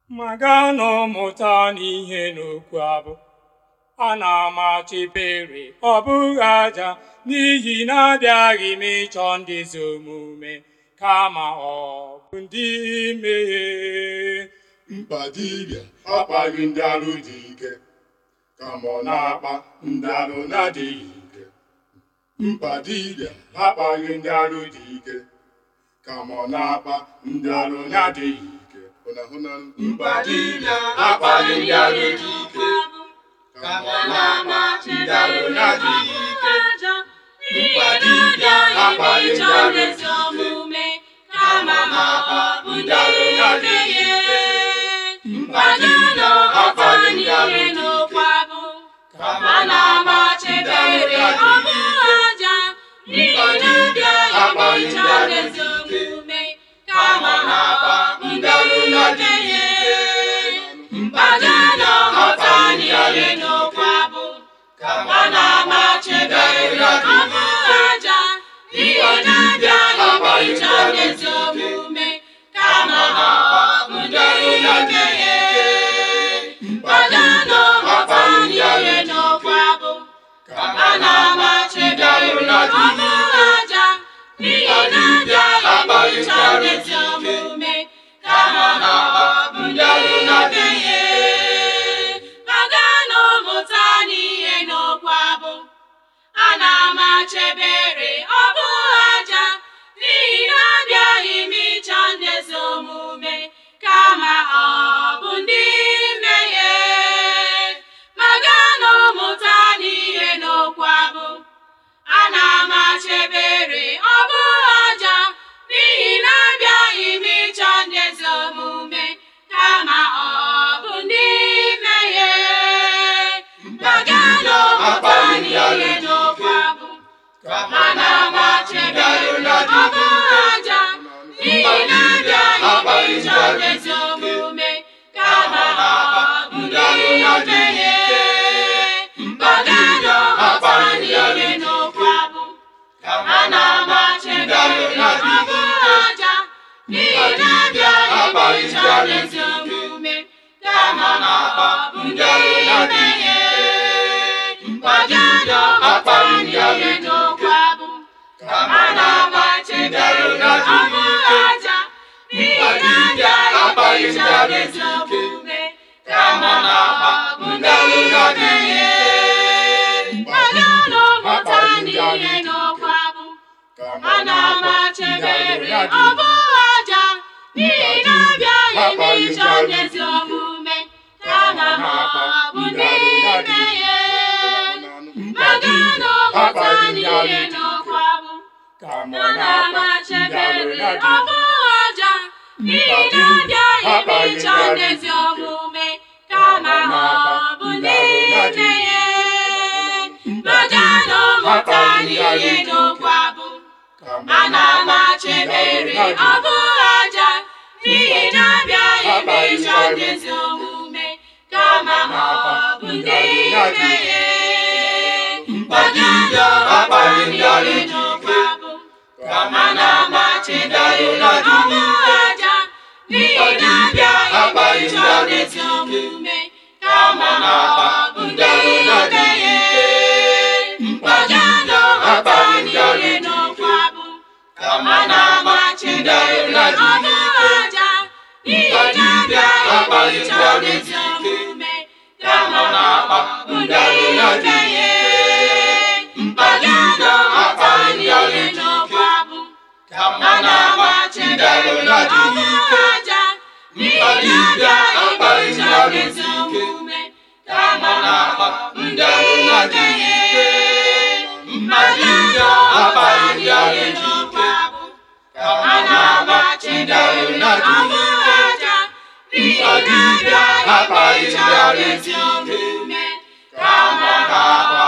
ma gaa n'ụmụta n'ihe n'okwu abụ a na-amachibere ọ bụghị aja n'ihi na abịaghị m ịchọ ndị ezi omume kama ọ bụ ndị mmehie mkpa dibịa akpaghị ndị arụ dị ike kama ọ na-akpa ndị arụ na-adịghị ike mkpa dibịa akpaghị ndị arụ dị ike kama ọ na-akpa ndị arụ na-adịghị ike Hụna, hụna. mkpa dibịa akpaghị ndị arụ dị ike kama ọ na-akpa ndị arụ na-adịghị ike mkpa dibịa akpaghị ndị arụ dị ike kama ọ na-akpa ndị arụ na-adịghị ike mkpa dibịa akpaghị ndị arụ dị ike kama ọ na-akpa ndị arụ na-adịghị ike mkpa dibịa akpaghị ndị arụ dị ike kama ọ na-akpa ndị arụ na-adịghị ike mkpa dibịa akpaghị ndị arụ dị ike kama ọ na-akpa ndị arụ na-adịghị ike mkpa dibịa akpaghị ndị arụ dị ike kama ọ na-akpa ndị arụ na-adịghị ike mkpa dibịa akpaghị ndị arụ dị ike kama ọ na-akpa ndị arụ na-adịghị ike mkpa dibịa akpaghị ndị arụ dị ike kama ọ na-akpa ndị arụ na-adịghị ike Maganụ mụta n'ihe n'okwu abụ a na-amachebere ọ bụghị aja n'ihi na abịaghị m ịchọ ndị ezi omume kama ọ bụ ndị mmehie Maganụ mụta n'ihe n'okwu abụ a na-amachebere ọ bụghị aja n'ihi na abịaghị m ịchọ ndị ezi omume kama ọ bụ ndị mmehie Maganụ mụta n'ihe n'okwu abụ a na-amachebere ọ bụghị aja n'ihi na abịaghị m ịchọ ndị ezi omume kama ọ bụ ndị mmehie Maganụ mụta n'ihe n'okwu abụ a na-amachebere ọ bụghị aja n'ihi na abịaghị m ịchọ ndị ezi omume kama ọ bụ ndị mmehie Maganụ mụta n'ihe n'okwu abụ a na-amachebere ọ bụghị aja n'ihi na abịaghị m ịchọ ndị ezi omume kama ọ bụ ndị mmehie Maganụ mụta n'ihe n'okwu abụ a na-amachebere ọ bụghị aja n'ihi na abịaghị m ịchọ ndị ezi omume kama ọ bụ ndị mmehie Maganụ mụta n'ihe n'okwu abụ kama a ọ na-akpa ndị na-amachebere arụ ọ na-adịghị bụghị aja n'ihi na abịaghị m ịchọ ndị ezi omume kama ọ bụ ndị mmehie Maganụ mụta n'ihe n'okwu abụ kama a na-amachebere ọ bụghị aja n'ihi na abịaghị m ịchọ ndị ezi omume kama ọ bụ ndị mmehie Maganụ mụta n'ihe n'okwu abụ a na-amachebere ọ bụghị aja n'ihi na abịaghị m ịchọ ndị ezi omume kama ọ bụ ndị mmehie Maganụ mụta n'ihe n'okwu abụ a na-amachibere ọ bụghị aja n'ihi na abịaghị m ịchọ ndị ezi omume kama ọ bụ ndị mmehie Maganụ mụta n'ihe n'okwu abụ a na-amachibere ọ bụghị aja n'ihi na abịaghị m ịchọ ndị ezi omume kama ọ bụ ndị mmehie Maganụ mụta n'ihe n'okwu abụ a na-amachibere ọ bụghị aja n'ihi na abịaghị m ịchọ ndị ezi omume kama ọ bụ